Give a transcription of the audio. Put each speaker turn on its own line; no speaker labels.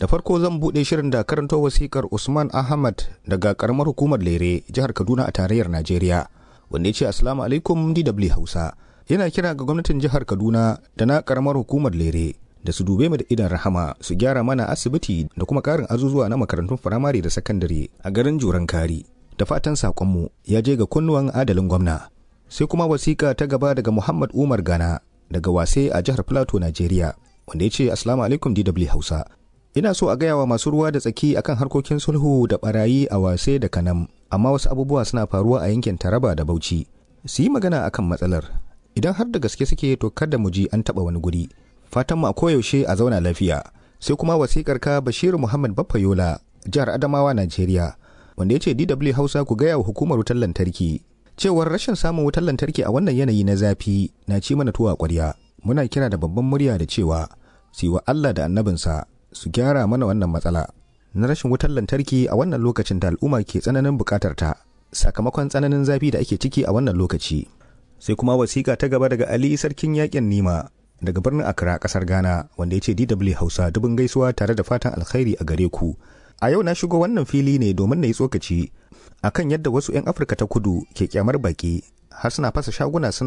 da farko zan buɗe shirin da karanto wasikar usman ahmad daga karamar hukumar lere jihar kaduna a tarayyar najeriya wanda ya ce assalamu alaikum dw hausa yana kira ga gwamnatin jihar kaduna da na karamar hukumar lere da su dube mu da idan rahama su gyara mana asibiti da kuma karin azuzuwa na makarantun firamare da sakandare a garin juran kari da fatan sakonmu ya je ga kunnuwan adalin gwamna sai kuma wasiƙa ta gaba daga muhammad umar gana daga wase a jihar plateau najeriya wanda ya ce assalamu alaikum dw hausa ina so a gaya wa masu ruwa da tsaki akan harkokin sulhu da barayi a wase da kanam amma wasu abubuwa suna faruwa a yankin taraba da bauchi su yi magana akan matsalar idan har da gaske suke to kada mu ji an taba wani guri fatan mu a koyaushe a zauna lafiya sai kuma wasikar ka bashiru muhammad baffayola jihar adamawa najeriya wanda ya ce dw hausa ku gaya wa hukumar wutar lantarki cewar rashin samun wutar lantarki a wannan yanayi na zafi na ci mana tuwa kwarya muna kira da babban murya da cewa su wa allah da annabinsa su gyara mana wannan matsala na rashin wutar lantarki a wannan lokacin da al'umma ke tsananin bukatar ta sakamakon tsananin zafi da ake ciki a wannan lokaci sai kuma wasiƙa ta gaba daga ali sarkin yakin nima daga birnin accra kasar ghana wanda ya ce dw hausa dubin gaisuwa tare da fatan alkhairi a gare ku a yau na shigo wannan fili ne domin na yi tsokaci akan yadda wasu 'yan afirka ta kudu ke kyamar baki har suna fasa shaguna suna